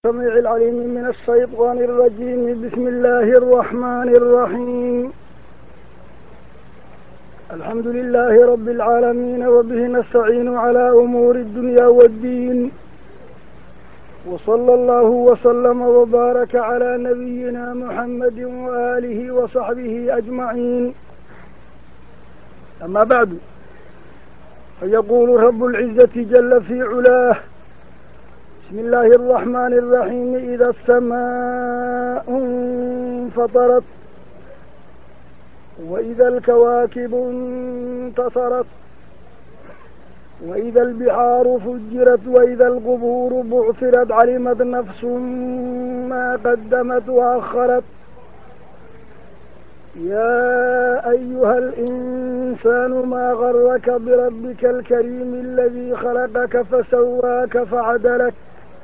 السميع العليم من الشيطان الرجيم بسم الله الرحمن الرحيم الحمد لله رب العالمين وبه نستعين على أمور الدنيا والدين وصلى الله وسلم وبارك على نبينا محمد وآله وصحبه أجمعين أما بعد فيقول رب العزة جل في علاه بسم الله الرحمن الرحيم إذا السماء انفطرت وإذا الكواكب انتصرت وإذا البحار فجرت وإذا القبور بعثرت علمت نفس ما قدمت وأخرت يا أيها الإنسان ما غرك بربك الكريم الذي خلقك فسواك فعدلك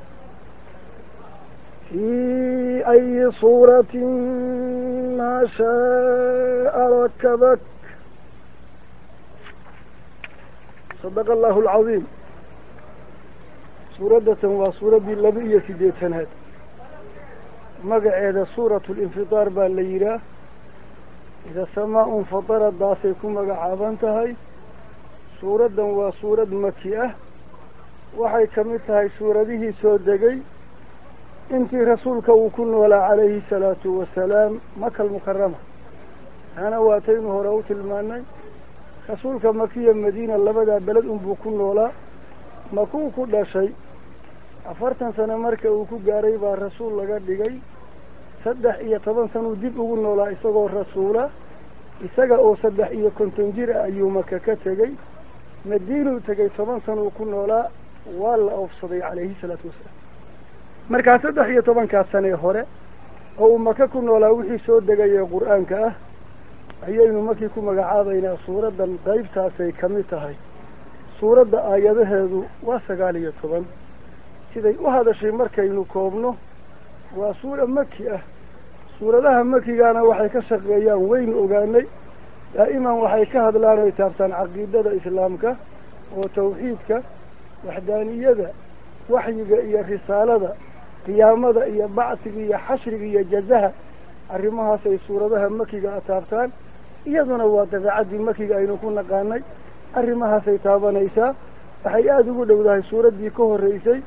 في أي صورة ما شاء ركبك صدق الله العظيم suuradatan waa suuraddii laba iyo siddeetanaad magaceeda suuratu linfidaar baa la yidhaah ida samaa unfadaradaasay ku magacaaban tahay suuraddan waa suurad maki ah waxay ka mid tahay suuradihii soo degay intii rasuulka uu ku noolaa calayhi salaatu wasalaam maka almukarama taana waataynu hore u tilmaanay rasuulka makiya madiina labadaa beled unbuu ku noolaa makuu ku dhashay afartan sano marka uu ku gaaray baa rasuul laga dhigay saddex iyo toban sanuu dib ugu noolaa isagoo rasuula isaga oo saddex iyo konton jir ah ayuu maka ka tegey madiinuu tegey toban sanuu ku noolaa waa la oofsaday calayhi salaatu wasalaam markaa saddex iyo tobankaas sanee hore oo uu maka ku noolaa wixii soo degayee qur-aanka ah ayaynu markii ku magacaabaynaa suuraddan qaybtaasay ka mid tahay suuradda aayadaheedu waa sagaal iyo toban siday u hadashay markaynu koobno waa suura maki ah suuradaha makigaana waxay ka shaqeeyaan waynu ogaanay daa'iman waxay ka hadlaan oy taabtaan caqiidada islaamka oo tawxiidka waxdaaniyada waxyiga iyo risaalada qiyaamada iyo bacsiga iyo xashriga iyo jazaha arrimahaasay suuradaha makiga a taabtaan iyaduna waa dabeecaddii makiga aynu ku naqaanay arrimahaasay taabanaysaa waxay aada ugu dhowdahay suuraddii ka horreysay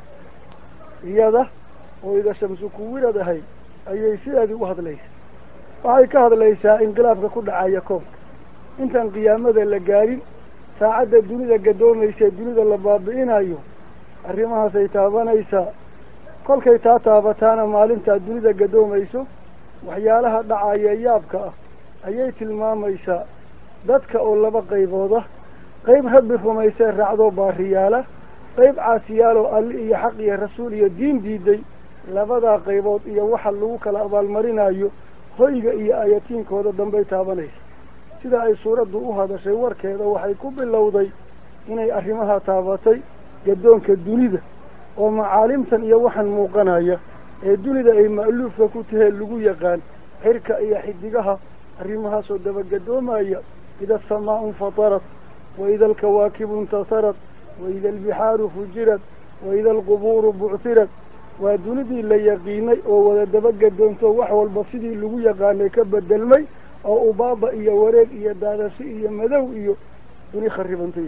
iyada oo ida shamsu kuwilad ahayd ayay sideedii u hadlaysaa waxay ka hadlaysaa inqilaabka ku dhacaya koonka intaan qiyaamada la gaarin saacadda dunida gadoomaysa dunida la baabi'inayo arrimahaasay taabanaysaa kolkay taa taabataana maalintaa dunida gadoomayso waxyaalaha dhacaya yaabka ah ayay tilmaamaysaa dadka oo laba qaybooda qayb rabbi rumaysee raacdoo baariyaala qayb caasiyaaloo alli iyo xaq iyo rasuul iyo diin diiday labadaa qaybood iyo waxa lagu kala abaalmarinayo hoyga iyo ayatiinkooda dambay taabanaysa sida ay suuraddu u hadashay warkeeda waxay ku bilowday inay arrimaha taabatay gaddoonka dunida oo macaalimtan iyo waxaan muuqanaya ee dunida ay ma'luufka ku tahee lagu yaqaan xirka iyo xidigaha arrimahaasoo dabagaddoomaya ida asamaa infatarat waida alkawaakibu intasarat waida albixaaru fujirad waida alqubuuru buctirad waa dunidii la yaqiinay oo wada dabagaddoonto wax walba sidii lagu yaqaanay ka bedelmay oo ubaaba iyo wareeg iyo daadashi iyo madow iyo duni kharibantay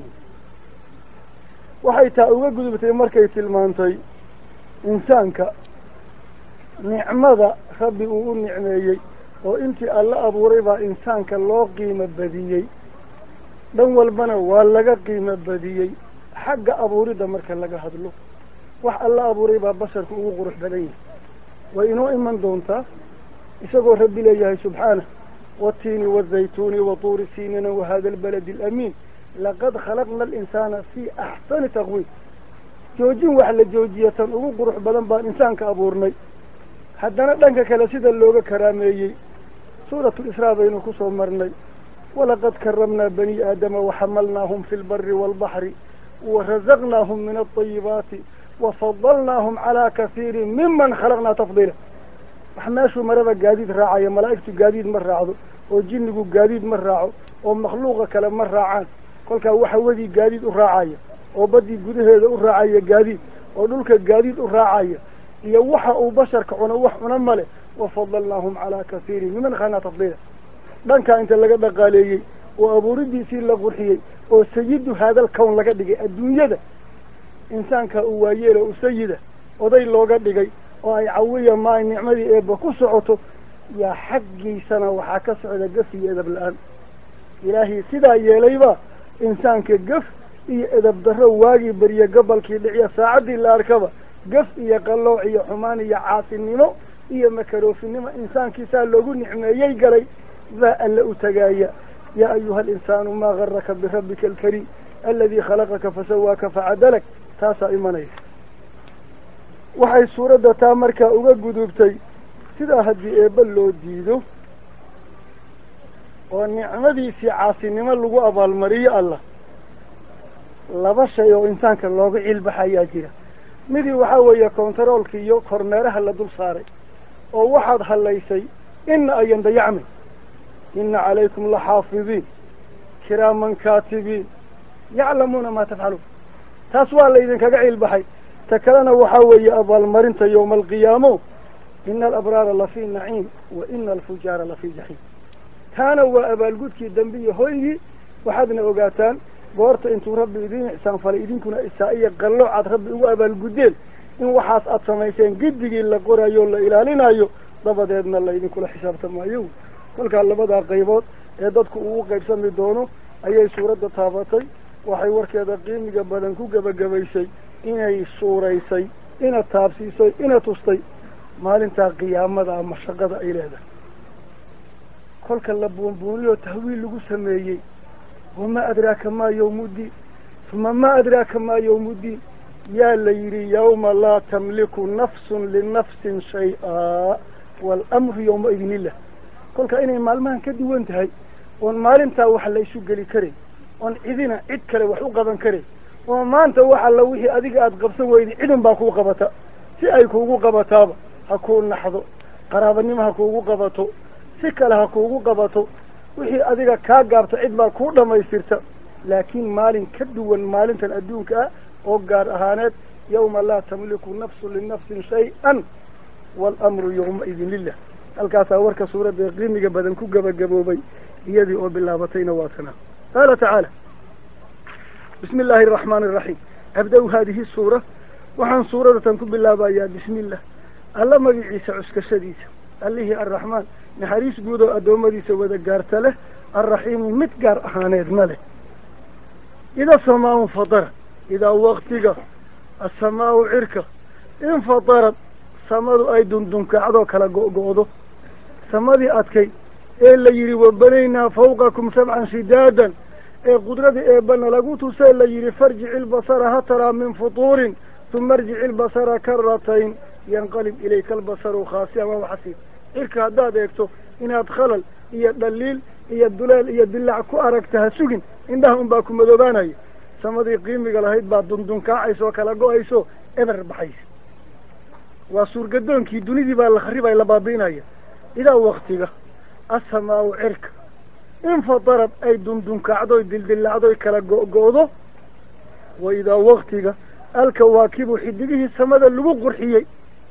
waxay taa uga gudubtay markay tilmaantay insaanka nicmada rabbi uu u nicmeeyey oo intii alla abuuray baa insaanka loo qiimo badiyey dhan walbana waa laga qiimo badiyey xagga abuuridda marka laga hadlo wax alla abuuray baa basharka ugu qurux badan yahay way inoo iman doontaa isagoo rabbi leeyahay subxaanah watiini wazaytuuni watuuri siinina wahada albaladi alamiin laqad khalaqna alinsaana fii axsani taqwiim joojin wax la joojiya tan ugu qurux badan baan insaanka abuurnay haddana dhanka kale sida looga karaameeyey suuratu lisraa baynu ku soo marnay walaqad karamnaa bani aadama waxamalnaahum fi lbari waalbaxri warazaqnaahum min alطayibaati wafadalnaahum calaa kasiirin miman khalaqnaa tafdiila wax meeshuu maraba gaadiid raacaya malaa'igtu gaadiid ma raacdo oo jinnigu gaadiid ma raaco oo makhluuqa kale ma raacaan kolkaa waxa wadii gaadiid u raacaya oo baddii gudaheeda u raacaya gaadiid oo dhulka gaadiid u raacaya iyo waxa uu basharka cuno wax cuna male wafadalnaahum calaa kasiirin miman khalnaa tafdiila dhankaa inta laga dhaqaaleeyey oo abuuridiisii la qurxiyey oo sayidu haadal kown laga dhigay adduunyada insaanka uu waayeelo u sayida oday looga dhigay oo ay cawiya maay nicmadii eebba ku socoto yaa xaggiisana waxaa ka socda gaf iyo edab la-aan ilaahii sidaa yeelayba insaanka gaf iyo edab darro waagii beriye gobolkii dhiciya saacaddii la arkaba gaf iyo qallooc iyo xumaan iyo caasinimo iyo makaroofinimo insaankiisaa loogu nicmeeyey galay baa alle u tagaaya yaa ayuha alinsaanu maa garaka birabbika alkariim aladii khalaqaka fasawaaka facadalak taasaa imanaysa waxay suuradda taa markaa uga gudubtay sidaa haddii eebba loo diido oo nicmadiisii caasinimo lagu abaalmariyo allah laba shay oo insaanka looga cilbaxayaa jira midii waxaa weeye kontaroolka iyo kormeeraha la dul saaray oo waxaad hallaysay ina ayan dayacmin ina calaykum laxaafidiin kiraaman kaatibiin yaclamuuna maa tafcaluun taas waa laydinkaga cilbaxay ta kalena waxaa weeye abaalmarinta yowma alqiyaamo ina alabraara lafii naciim wa ina alfujaara lafii jaxiim taana waa abaalgudkii dambe iyo hoygii waxaadna ogaataan goorta intuu rabbi idiin ixsaan falay idinkuna isaa iyo qallooc aad rabbi ugu abaalguddeen in waxaas aad samayseen giddigii la qorayo o la ilaalinayo dabadeedna laydinkula xisaabtamaayo kolkaa labadaa qaybood ee dadku ugu qaybsami doono ayay suuradda taabatay waxay warkeeda qiimiga badan ku gebagabaysay inay suuraysay ina taabsiisay ina tustay maalintaa qiyaamada ama shaqada ay leedahay kolka la buunbuuniyoo tahwiil lagu sameeyey wamaa adraaka maa yawmuddiin uma maa adraaka maa yawmuddiin yaa la yidhi yawma laa tamliku nafsun linafsin shay-a waalamru yawma idin illah kolka inay maalmahan ka duwan tahay oon maalintaa wax la isu geli karin oon cidina cid kale wax u qaban karin oo maanta wax alla wixii adiga aada qabsan weyday cidun baa kuu qabata si ay kuugu qabataaba ha kuu naxdo qaraabanimo ha kuugu qabato si kale ha kuugu qabato wixii adiga kaa gaabta cid baa kuu dhammaystirta laakiin maalin ka duwan maalintan adduunka ah oo gaar ahaaneed yawma laa tamliku nafsun linafsin shay-an waalamru yawmaidin lilah halkaasaa warka suuradda qiimiga badan ku gebagaboobay iyadii oo bilaabatayna waa tanaa qaala tacaala bismi illaahi araxmaani araxiim abda-u haadihi suura waxaan suuradatan ku bilaabayaa bismi illah alla magiciisa cuskashadiisa allihii arraxmaan naxariis guud oo addoommadiisa wada gaarta leh alraxiimi mid gaar ahaaneedna leh ida samaau fadarad idaa waktiga asamaau cirka infadarad samadu ay dundunkacdoo kala go-go-do samadii adkay ee la yidhi wabanaynaa fawqakum sabcan shidaadan ee qudradii eebbana lagu tusee la yidhi farjici ilbasara ha taraa min futuurin uma arjici ilbasara karatayn yanqalib ilayka albasaru khaasiyan waa waxasiib cirka haddaad eegto inaad khalal iyo dhaliil iyo duleel iyo dilac ku aragta ha sugin indhaha unbaa ku madoobaanaya samadii qiimiga lahayd baa dundunkaacaysa oo kala go-ayso eber baxaysa waa suurgadoonkii dunidii baa la kharibaya la baabi'inaya idaa waktiga asamaau cirka infadarad ay dundunkaacdoy dildilacdoy kala go-go-do wa idaa waktiga alkawaakibu xidigihii samada lagu qurxiyey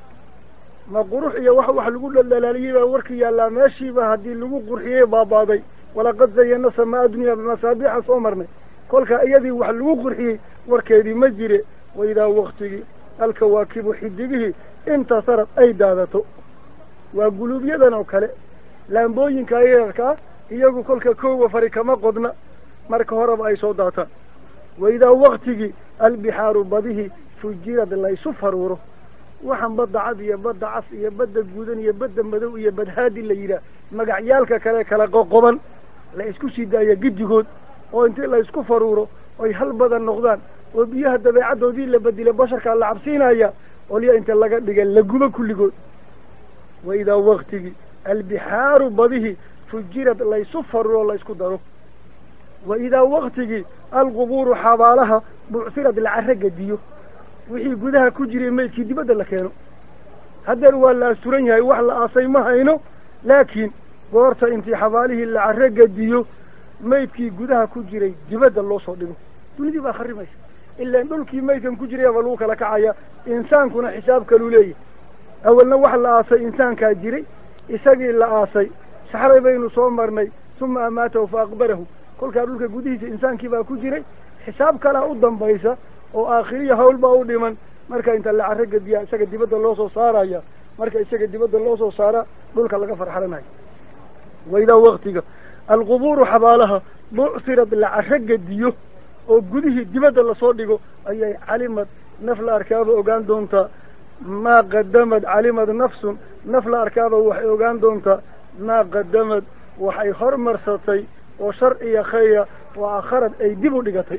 ma qurux iyo wax wax lagu dhaldhalaaliyey baa warka yaallaa meeshiiba haddii lagu qurxiyey baabaaday walaqad zayana samaa dunya bimasaabiixa soo marnay kolkaa iyadii wax lagu qurxiyey warkeedii ma jire wa idaa waktigii alkawaakibu xidigihii intasarad ay daadato waa guluubyadan oo kale laambooyinka yararkaa iyagu kolka koowa fari kama qodna marka horeba ay soo daataan wa idaa waktigii albixaaru badihii fujirad laysu faruuro waxaan badda cad iyo badda cas iyo badda guudan iyo badda madow iyo badhaadi la yidhaah magacyaalka kale kala qoqoban la isku sii daaya giddigood oo intii la isku faruuro oy hal badan noqdaan oo biyaha dabeecaddoodii la bedila basharkaa la cabsiinaya olya inta laga dhiga la gubo kulligood wa idaa waktigii albixaaru badihii fujirad laysu faruuro laysku daro wa idaa waktigii alqubuuru xabaalaha bucsirad la carro gediyo wixii gudaha ku jiray maydkii dibadda la keeno haddeer waa la asturan yahay wax la aasay ma hayno laakiin goorta intii xabaalihii la carro gediyo maydkii gudaha ku jiray dibadda loo soo dhigo dunidii baa kharimaysa ilaan dhulkii maydkan ku jirayaba lagu kala kacaya insaankuna xisaab kaluu leeyahy awalna wax la aasay insaankaa jiray isagii la aasay saxray baynu soo marnay uma amaatahu fa aqbarahu kolkaa dhulka gudihiisa insaankii baa ku jiray xisaab kalaa u dambaysa oo aakhiriya hawl baa u dhiman marka inta la carro gediyaa isaga dibadda loo soo saaraya marka isaga dibadda loo soo saara dhulka laga farxalanayo waidaa waktiga alqubuuru xabaalaha buctirad la carro gediyo oo gudihii dibadda lasoo dhigo ayay calimad naf la arkaaba ogaan doontaa maa qadamad calimad nafsun naf la arkaaba waxay ogaan doontaa maa qadamad waxay hormarsatay oo shar iyo khayra oo akharad ay dib u dhigatay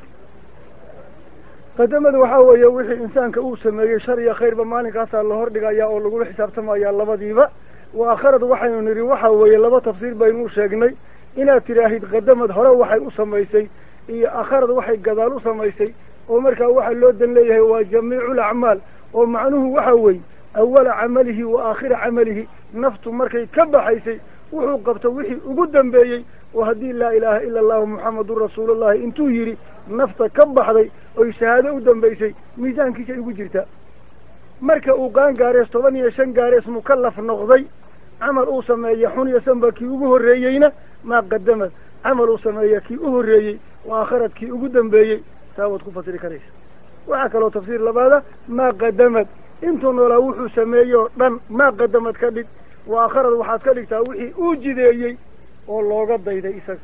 qadamad waxaa weeye wixii insaanka uu sameeyey shar iyo khayrba maalinkaasaa la hordhigayaa oo lagula xisaabtamayaa labadiiba wa akharad waxaynu nidhi waxa weeye laba tafsiir baynu sheegnay inaad tidhaahid qadamad hore waxay u samaysay iyo akharad waxay gadaal u samaysay oo markaa waxaa loo dan leeyahay waa jamiicu lacmaal oo macnuhu waxa weeye awala camalihi wa aakhira camalihi naftu markay ka baxaysay wuxuu qabto wixii ugu dambeeyey oo haddii laa ilaaha ila allahu muxamadun rasuulullahi intuu yidhi nafta ka baxday oy shahaado u dambaysay miisaankiisay ugu jirtaa marka uu qaan gaarees toban iyo shan gaarees mukallaf noqday camal uu sameeya xun iyo sanba kii ugu horreeyeyna maa qadamad camal uu sameeya kii u horreeyey waa akharad kii ugu dambeeyey saa waad ku fasiri karaysa waxaa kaloo tafsiir labaada maa qadamad intuu noolaa wuxuu sameeyey oo dhan maa qadamad ka dhig waa akharad waxaad ka dhigtaa wixii uu jideeyey oo looga dayday isaga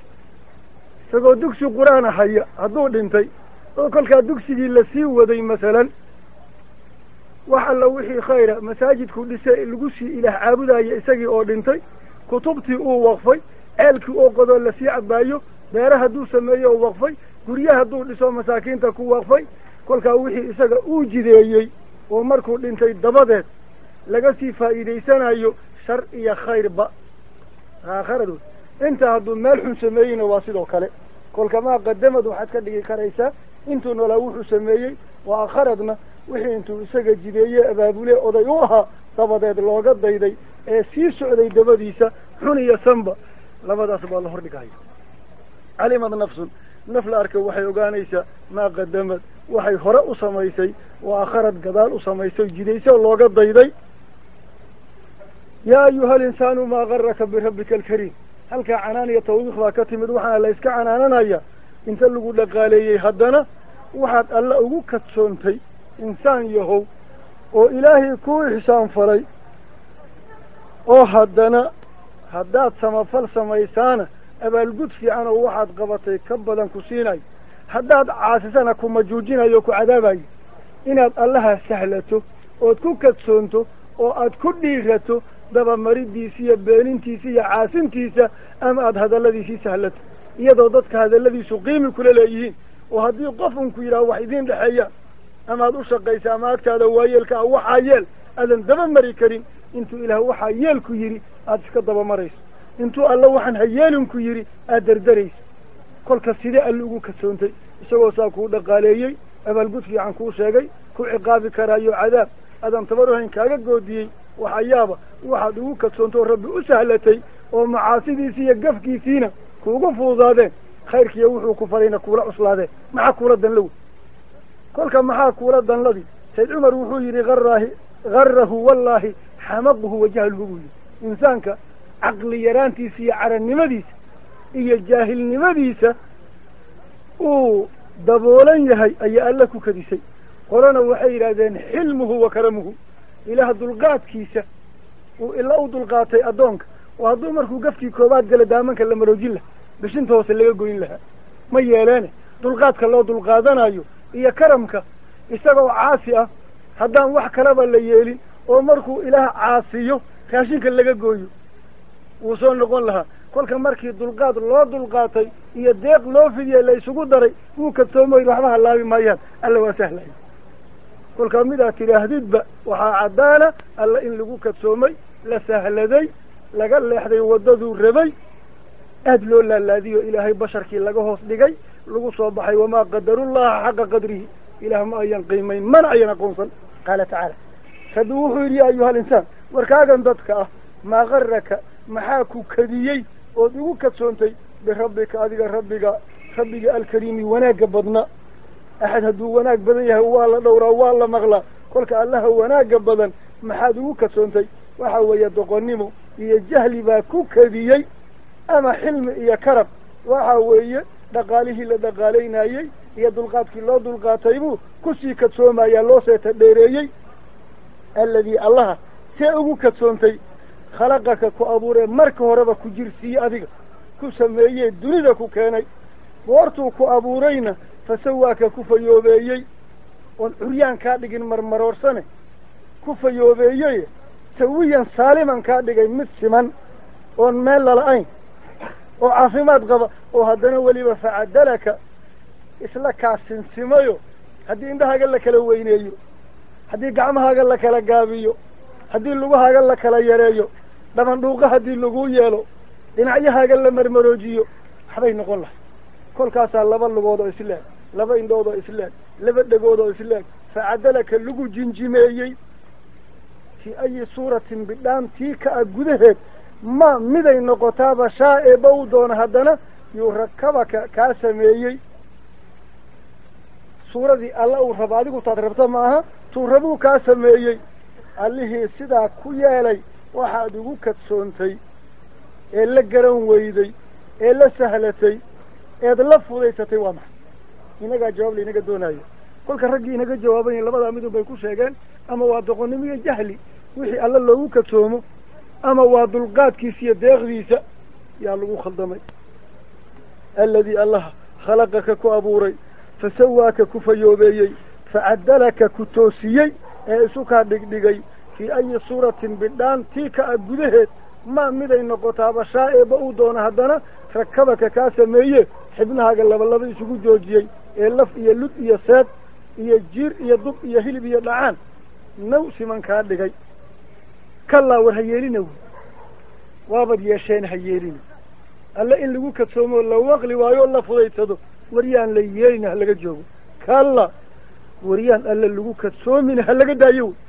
isagoo dugsi qur-aana haya hadduu dhintay oo kolkaa dugsigii lasii waday masalan wax alla wixii khayra masaajidku dhise lagu sii ilaah caabudaya isagii oo dhintay kutubtii uu waqfay ceelkii oo qodoo lasii cabaayo beere hadduu sameeyo oo waqfay gurye hadduu dhiso masaakiinta ku waqfay kolkaa wixii isaga uu jideeyey oo markuu dhintay dabadeed laga sii faa'iidaysanayo shar iyo khayrba aakharadu intaa hadduu meel xun sameeyeyna waa sidoo kale kolka maa qadamad waxaad ka dhigi karaysaa intuu noolaa wuxuu sameeyey waa akharadna wixii intuu isaga jideeye abaabule oday u ahaa dabadeed looga dayday ee sii socday dabadiisa xun iyo sanba labadaas baa la hordhigaya calimad nafsun naf la arka waxay ogaanaysaa maa qadamad waxay hore u samaysay waa akharad gadaal u samaysay jidayso looga dayday yaa ayuha alinsaanu maa garaka birabbika alkariim halkaa canaan iyo tawbiiq baa ka timid waxaana la iska canaananaya inta lagu dhaqaaleeyey haddana waxaad alla ugu kadsoontay insaan yahow oo ilaahay kuu ixsaan falay oo haddana haddaad samafal samaysaana abaalgud fiican oo waxaad qabatay ka badan ku siinayo haddaad caasisana ku majuujinayo o ku cadaabayo inaad allaha sahlato ood ku kadsoonto oo aad ku dhiirato dabamaridiisa iyo beenintiisa iyo caasintiisa ama aada hadalladiisii sahlato iyadoo dadka hadalladiisu qiimi kula leeyihiin oo haddii qof unku yidhaha wax idiin dhexeeyaan ama ad u shaqaysa ama agtaada waayeelka ah waxaa yeel aadan daba mari karin intuu ilaah waxaa yeelku yidhi aada iska dabamarayso intuu alla waxaan hayeelinku yidhi aada derderayso kolka sidee alle ugu kasoontay isagoo saa kuu dhaqaaleeyey abaalgud fiican kuu sheegay ku ciqaabi karaayo cadaab adan tabaruhayn kaaga goodiyey waxa yaaba waxaad ugu kadsoontoo rabbi u sahlatay oo macaasidiisii iyo gafkiisiina kuugu fududaadeen khayrkiiyo wuxuu ku farayna kuula cuslaadeen maxaa kuula danlow kolka maxaa kuula danladii sayd cumar wuxuu yidhi haraahi harahu wallaahi xamaquhu wa jahluhu buu yidhi insaanka caqli yaraantiisa iyo carannimadiisa iyo jaahilnimadiisa uu daboolan yahay ayaa alla ku kadisay qolana waxay yidhaahdeen xilmuhu wa karamuhu ilaah dulqaadkiisa uu ila u dulqaatay addoonka oo hadduu markuu gafkii koobaad gala daamanka la maroojin lahaa bishinta hoose laga goyn lahaa ma yeeleene dulqaadka loo dulqaadanayo iyo karamka isagoo caasi ah haddaan wax kalaba la yeelin oo markuu ilaah caasiyo raashinka laga gooyo wuu soo noqon lahaa kolka markii dulqaad loo dulqaatay iyo deeq loo fidiyey la isugu daray wuu kadsoomoy waxba halaabi maayaan alla waa sahlaya kolkaa midaad tidhaahdidba waxaa caddaana alla in lagu kadsoomay la sahladay laga leexday waddaduu rabay aada loo laalaadiyo ilaahay basharkii laga hoos dhigay lagu soo baxay wamaa qadarullaha xaqa qadrihi ilaah ma ayan qiimayn mana ayan aqoonsan qaala tacaala rabbi wuxuu yidhi ya ayuha alinsaan warkaagan dadka ah maa garaka maxaa ku kadiyey ood igu kadsoontay birabbika adiga rabbiga rabbiga alkariimi wanaagga badna axad hadduu wanaag badan yahay waa la dhowraa waa la maqlaa kolka allaha wanaagga badan maxaad ugu kadsoontay waxa weeye doqonnimo iyo jahli baa ku kadiyey ama xilmi iyo karab waxa weeye dhaqaalihii la dhaqaalaynayey iyo dulqaadkii loo dulqaatay buu kusii kadsoomayaa loo seeta dheereeyey alladii allaha see ugu kadsoontay khalaqaka ku abuuree marka horeba ku jirsiiye adiga ku sameeyey dunida ku keenay goortuu ku abuurayna fasawaaka ku fayoobeeyey oon curyaan kaa dhigin marmaroorsane ku fayoobeeyey sawiyan saaliman kaa dhigay mid siman oon meel lala-ayn oo caafimaad qaba oo haddana weliba facadalaka isla kaa sinsimayo haddii indhahaaga la kala weyneeyo haddii gacmahaaga la kala gaabiyo haddii lugahaaga la kala yareeyo dhabandhuuqa haddii lagu yeelo dhinacyahaaga la marmaroojiyo waxbay noqon lahay kolkaasaa laba lugood oo isleeg laba indhood oo isleeg laba dhegood oo isleeg facadalaka lagu jinjimeeyey fii ayi suuratin bidhaan tii ka a gudaheed ma miday noqotaaba shaa eeba u doona haddana yuu rakabaka kaa sameeyey suuradii alla uu rabo adigu taad rabta maaha tuu rabuu kaa sameeyey allihii sidaa ku yeelay waxaad ugu kadsoontay ee la garan weyday ee la sahlatay eed la fudaysatay waa maxay inagaa jawaab la inaga doonayo kolka raggii inaga jawaabayen labadaa midun bay ku sheegeen ama waa doqonnimo iyo jahli wixii alla loogu kadsoomo ama waa dulqaadkiisa iyo deeqdiisa yaa lagu khaldamay alladii allaha khalaqaka ku abuuray fasawaaka ku fayoobeeyey facadalaka ku toosiyey ee isu kaa dhigdhigay fii ayi suuratin bidhaan tii ka a gudaheed ma miday noqotaaba shaa eeba uu doona haddana rakabaka kaa sameeye xibnahaaga labalaba isugu joojiyey ee laf iyo lud iyo seed iyo jiir iyo dub iyo hilib iyo dhacaan naw siman kaa dhigay kallaa war ha yeelina wy waabad yeesheen ha yeelina alle in lagu kadsoomo la waqli waayo la fudaysado waryaan la yeelina ha laga joogo kalla waryaan alle lagu kadsoomina ha laga daayo wy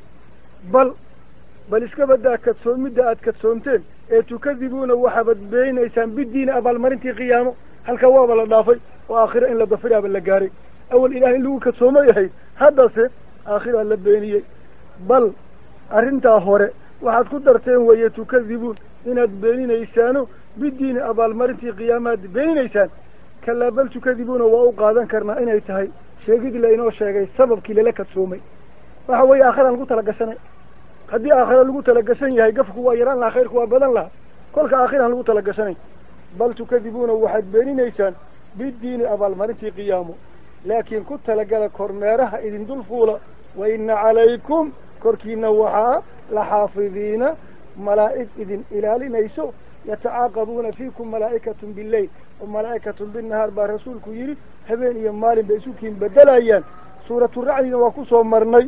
bal bal iska badaa kadsoomidda aad kadsoomteen ee tukadibuuna waxaabad beenaysaan bidiina abaalmarintii qiyaamo halkaa waaba la dhaafay oo aakhira in la dafiraaba la gaaray awal ilaah in lagu kadsoomay ahayd haddase aakhiraa la beeniyey bal arrintaa hore waxaad ku darteen weeye tukadibuun inaad beeninaysaano bidiini abaalmarintii qiyaamaad beeninaysaan kalaa bal tukadibuuna waa u qaadan karnaa inay tahay sheegidii lainoo sheegay sababkii lala kadsoomay waxa weeye aakhiraan lagu talagashanay haddii aakhira lagu talagashan yahay gafku waa yaraan lahaa khayrku waa badan lahaa kolka aakhiraan lagu talagashanay bal tukadibuuna waxaad beeninaysaan bidiini abaalmarintii qiyaamo laakiin ku talagala kormeeraha idin dul fuula wa ina calaykum korkiina waxaa la xaafidiina malaa'ig idin ilaalinayso yatacaaqabuuna fiikum malaa'ikatun bileyl wa malaa'ikatun binnahaar baa rasuulku yidhi habeen iyo maalin bay isukiin bedelayaan suuraturacdina waa ku soo marnay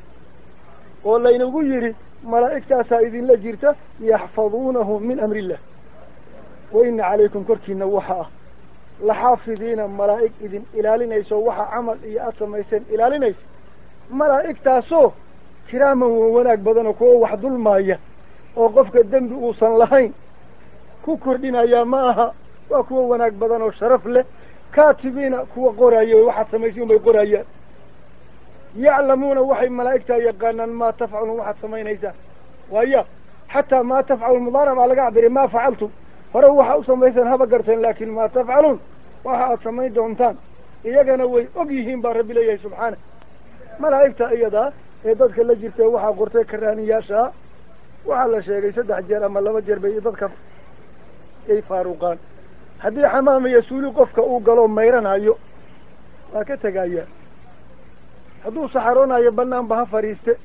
oo laynagu yidhi malaa'igtaasaa idinla jirta yaxfaduunahu min amri illah wa ina calaykum korkiina waxa ah laxaafidiina malaa'ig idin ilaalinayso waxa camal iyo aada samayseen ilaalinaysa malaa'igtaasoo kiraaman wa wanaag badanoo kuwa wax dulmaaya oo qofka dembi uusan lahayn ku kordhinayaa ma aha waa kuwa wanaag badan oo sharaf leh kaatibiina kuwa qoraaya waxaad samaysay unbay qorayaan yaclamuuna waxay malaa'igtaa yaqaanaan maa tafcaluun waxaad samaynaysaan waaya xataa maa tafcaluun mudaarac baa laga cabiray maa facaltum hore waxa u samaysaan haba garteen laakin maa tafcaluun waxa aad samayn doontaan iyagana way og yihiin baa rabbi leeyahay subxaana malaa'igta iyadaa ee dadka la jirta waxaa qortay karaaniyaashaa waxaa la sheegay saddex jeer ama laba jeer bay dadka ay faaruqaan haddii xamaam iyo suuli qofka uu galo mayranayo waa ka tegayaa hadduu saxaroonayo banaanba ha fadhiiste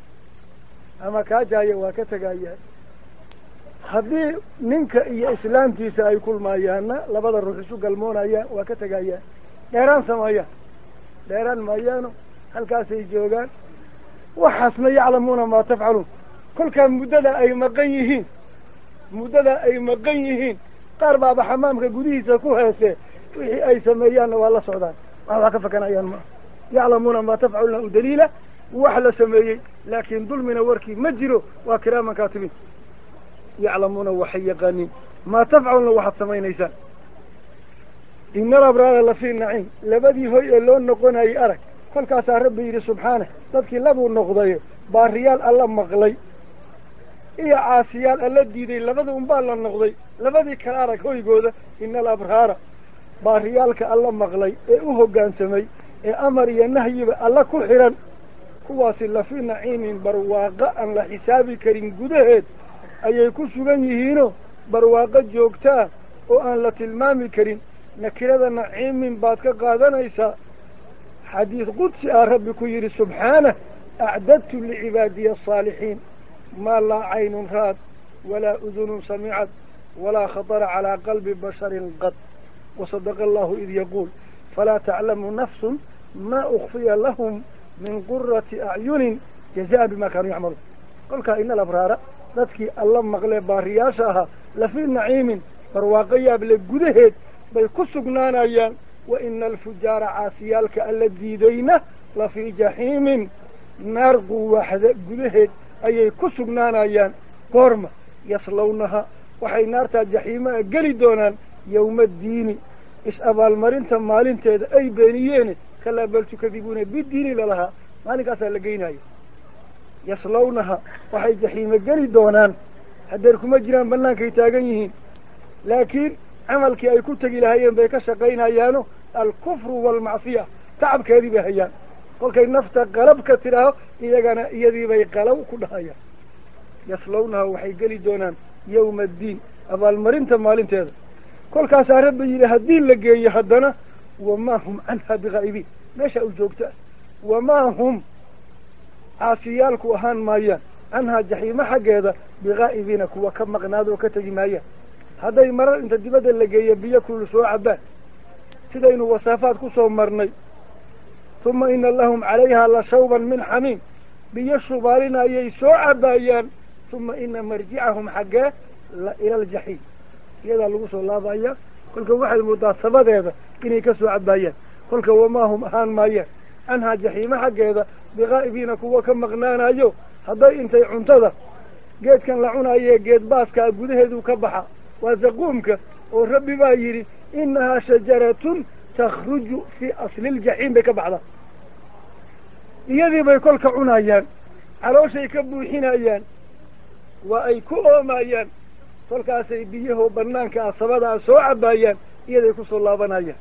ama kaajaayo waa ka tegayaa haddii ninka iyo islaamtiisa ay kulmaayaanna labada ruux isu galmoonayaan waa ka tegayaan dheeraan sameeyaan dheeraan maayaano halkaasay joogaan waxaasna yaclamuuna maa tafcaluun kolkaa muddada ay maqan yihiin muddada ay maqan yihiin qaar baaba xamaamka gudihiisa ku heese wixii ay sameeyaanna waa la socdaan wax waa ka fakanayaan maa yaclamuuna maa tafcaluna u daliila wax la sameeyey laakiin dulmina warkii ma jiro waa kiraaman kaatibiin yaclamuuna waxay yaqaaniin maa tafcaluna waxaad samaynaysaan ina alabraara lafii naciim labadii hoy ee loo noqonayay arag kolkaasaa rabbi yidhi subxaanah dadkii labuu noqday baariyaal alla maqlay iyo caasiyaal alla diiday labada unbaa la noqday labadii kala arag hoygooda ina alabraara baariyaalka alla maqlay ee u hoggaansamay ee amar iyo nahyiba alla ku xidhan kuwaasi lafi naciimin barwaaqo aan la xisaabi karin gudaheed ayay ku sugan yihiinoo barwaaqo joogtaa oo aan la tilmaami karin nakirada naciimin baad ka qaadanaysaa xadiis qudsi ah rabbi ku yidhi subxaanah acdadtu licibaadiya asaalixiin maa laa caynun ra'ad walaa udunun samicad walaa khatara calaa qalbi basharin qad wasadaqa allahu id yaquul falaa taclamu nafsun maa ukfiya lahum min qurati acyunin jazaan bima kaanuu yacmaluun kolkaa ina alabraara dadkii alla maqlee baariyaasha ahaa lafii naciimin barwaaqo yaable gudaheed bay ku sugnaanayaan wa ina alfujaara caasiyaalka alla diidayna lafii jaxiimin naar quwaaxda gudaheed ayay ku sugnaanayaan goorma yaslawnaha waxay naartaa jaxiimaa geli doonaan yowma addiini is-abaalmarinta maalinteeda ay beeniyeene kalaa bal tukadibuuna bidiini lalahaa maalinkaasaa la geynaya yaslawnaha waxay jaxiimo geli doonaan hadeer kuma jiraan bannaankay taagan yihiin laakiin camalkii ay ku tegi lahaayeen bay ka shaqaynayaano alkufru waalmacsiya tacabkeedii bay hayaan kolkay nafta qalab ka tidhaaho iyagana iyadii bay qalaw ku dhahayaan yaslawnaha waxay geli doonaan yawma addiin abaalmarinta maalinteeda kolkaasaa rabbi yidhi haddii la geeyo haddana wamaa hum canha bikaa'ibiin meesha u joogta wamaa hum caasiyaalku ahaan maayaan canhaa jaxiimo xaggeeda bikaa'ibiina kuwa ka maqnaada oo ka tegi maayaan hadday marar inta dibadda la geeyo biyo kulul soo cabaan sidaynu wasaafaad ku soo marnay uma ina lahum calayhaa la shawban min xamiim biyo shubaalina ayay soo cabaayaan uma ina marjicahum xaggee la ila aljaxiim iyadaa lagu soo laabaya kolka waxay moodaa sabadeeda inay ka soo cabaayaan kolka wamaa hum ahaan maayaan canhaa jaxiimo xaggeeda bikaa'ibiina kuwa ka maqnaanayo hadday intay cuntada geedkan la cunaayee geed baaskaa gudaheedu ka baxa waa zaquumka oo rabbi baa yidhi inahaa shajaratun takhruju fii asli ljaxiim bay ka baxdaa iyadii bay kolka cunayaan calooshay ka buuxinayaan waa ay ku oomayaan kolkaasay biyahoo banaanka ah sabadaa soo cabaayaan iyaday kusoo laabanayaan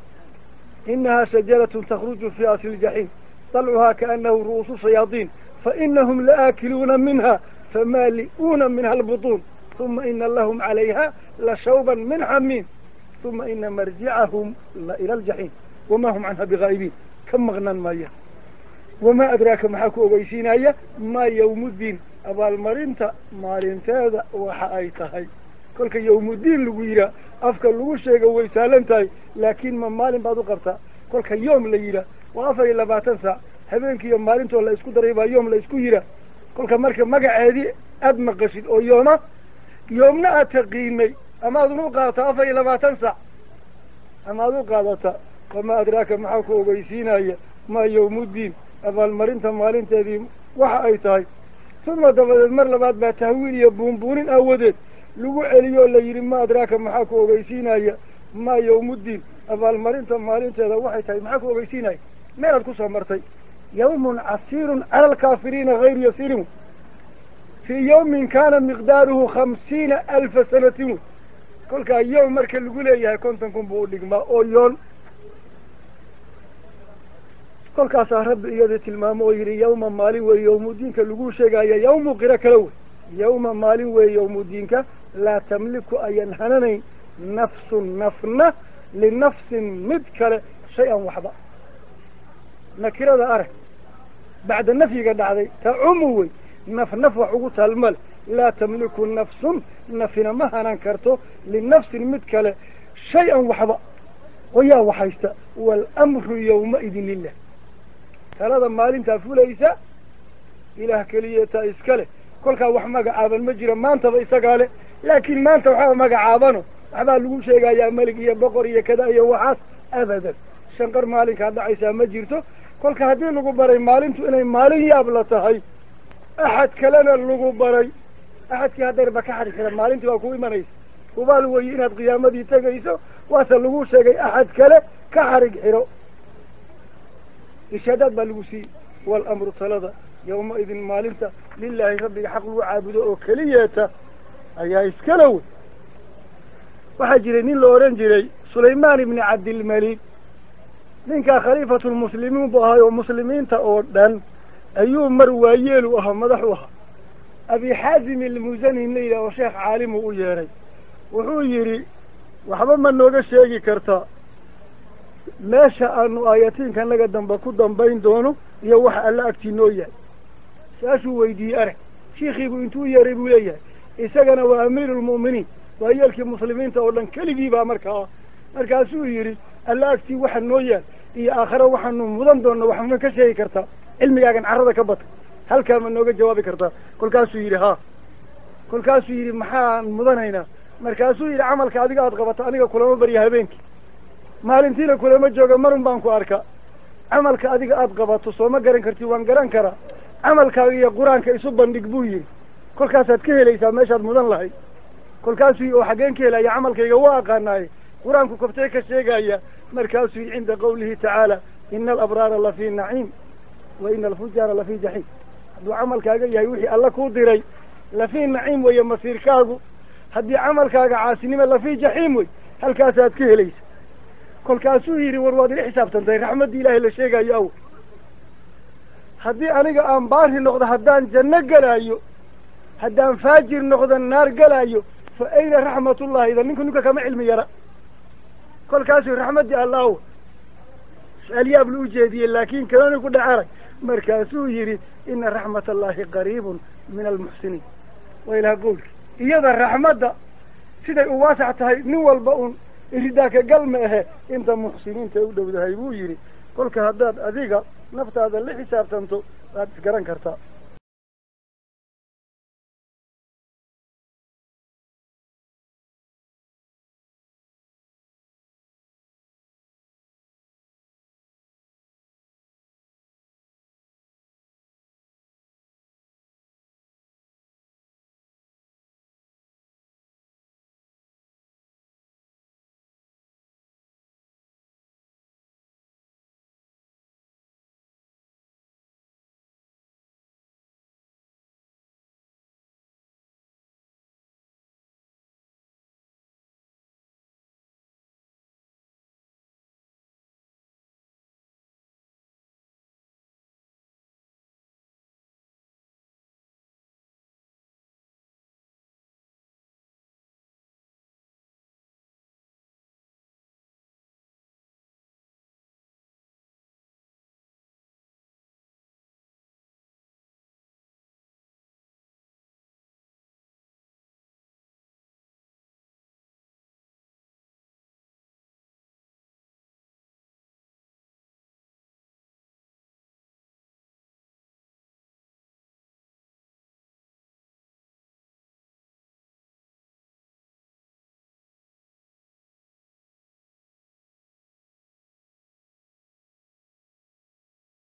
inahaa shajaratun takhruju fii asli ljaxiim dalcuhaa kaanahu ru'uusu shayaadiin fainahum laaakiluuna minha famaali'uuna minha albutuun uma ina lahum calayha la shawban min xamiim uma ina marjicahum la ila aljaxiim wamaa hum canha bikaa'ibiin ka maqnaan maayaan wamaa adraaka maxaa ku ogeysiinaya maa yawmuddiin abaalmarinta maalinteeda waxa ay tahay kolka yawmuddiin lagu yidhaah afka lagu sheega way saalan tahay laakiin ma maalin baad u qabtaa kolka yoom la yidhaah waa afar iyo labaatan saac habeenkiiyo maalintoo la isku daray baa yoom la isku yidhaah kolka marka magaceedii aada maqashid oo yooma yoomna aad taqiinay amaad unu qaadataa afar iyo labaatan saac amaad u qaadataa wamaa adraaka maxaa ku ogeysiinaya maa yawmuddiin abaalmarinta maalinteedii waxa ay tahay uma dabadeed mar labaad baa tahwiil iyo buunbuunin aawadeed lagu celiyoo la yidhi ma adraaka maxaa ku ogeysiinaya maa yawmuddiin abaalmarinta maalinteeda waxay tahay maxaa ku ogeysiinaya meelaad ku soo martay yawmun casiirun cala alkaafiriina hayru yasiirin fii yawmin kaana miqdaaruhu khamsiina alfa sanatin wey kolkaa yowm marka lagu leeyahay konton kun buu u dhigmaa oo yoon kolkaasaa rabbi iyadii tilmaamo oo yidhi yawma maalin weeye yawmudiinka lagu sheegaya yawmu qiro kale wey yawma maalin weeye yawmudiinka laa tamliku ayan hananayn nafsun nafna linafsin mid kale shay-an waxba nakirada arag bacda nafyiga dhacday tacumu wey naf naf wax ugu taalmale laa tamliku nafsun nafina ma hanan karto linafsin mid kale shay-an waxba oo yaa waxaysta waalamru yawmaidin lilah talada maalintaa fulaysa ilaah keliyeetaa iska leh kolkaa wax magacaaban ma jira maantaba isagaa leh laakiin maanta waxaa magacaabano waxbaa lagu sheegayaa melig iyo boqor iyo kada iyo waxaas abadan shanqar maalinkaa dhacaysaa ma jirto kolka haddii lagu baray maalintu inay maalin yaab la tahay axad kalena lagu baray axadkii hadeerba ka xadhi xira maalintii waa ku imanaysa hubaal weeye inaad qiyaamadii tegayso waase lagu sheegay axad kale ka xarig xiro ishaadaad baa lagu siiyey waalamru talada yowma-idin maalinta lilaahi rabbiga xaq lagu caabudo oo keliyeeta ayaa iskala wey waxaa jiray nin la odhan jiray sulaymaan ibni cabdilmalik ninkaa khaliifatulmuslimiin buu ahay oo muslimiinta oo dhan ayuu mar waayeelu ahaa madax u ahaa abi xaazim ilmusani la yidhah oo sheekh caalimu u yeedhay wuxuu yidhi waxba ma nooga sheegi kartaa meesha aanu aayatiinka naga dambe ku dambayn doono iyo waxa alla agtii noo yahay saasuu weydiiyey arag shiikhiibuu intuu yeeray buu leeyahay isagana waa amiiruulmu'miniin waa yeelkii muslimiinta oo dhan keligii baa markaa markaasuu yidhi alla agtii waxa noo yaal iyo aakhare waxaanu mudan doonno wax ma ka sheegi kartaa cilmigaagan carrada ka bata halkaa ma nooga jawaabi kartaa kolkaasuu yidhi haa kolkaasuu yidhi maxaan mudanaynaa markaasuu yidhi camalka adiga aad qabato aniga kulama barya habeenkii maalintiina kulama jooga marun baan ku arkaa camalka adiga aad qabato soo ma garan kartid waan garan karaa camalkaaga iyo qur-aanka isu bandhig buu yidhi kolkaasaad ka helaysaa meeshaad mudan lahayd kolkaasuu yidhi oo xaggeen ka helaya camalkayga waa aqaanaaye qur-aanku koftee ka sheegaya markaasuu yidhi cinda qawlihi tacaala ina alabraara lafii naciim wa ina alfujaara lafii jaxiim hadduu camalkaaga yahay wixii alla kuu diray lafii naciim weeye masiirkaagu haddii camalkaaga caasinimo lafii jaxiim wey halkaasaad ka helaysa kolkaasuu yidhi war waad ila xisaabtantay raxmaddii ilaahay la sheegayo aw haddii aniga aan baari noqdo haddaan janno gelaayo haddaan faajir noqdo naar gelaayo fa ayna raxmatullahi idan ninku ninka kama cilmi yara kolkaasuu raxmaddii allah w su-aalyaab la u jeediyey laakiin kaloni ku dhacarag markaasuu yidhi ina raxmat allahi qariibun min almuxsiniin waa ilaha qowlki iyada raxmadda siday u waasac tahay nin walba un iridaaka gal ma ahe inta muxsiniinta u dhowdahay buu yidhi kolka haddaad adiga naftaada la xisaabtanto waad isgaran kartaa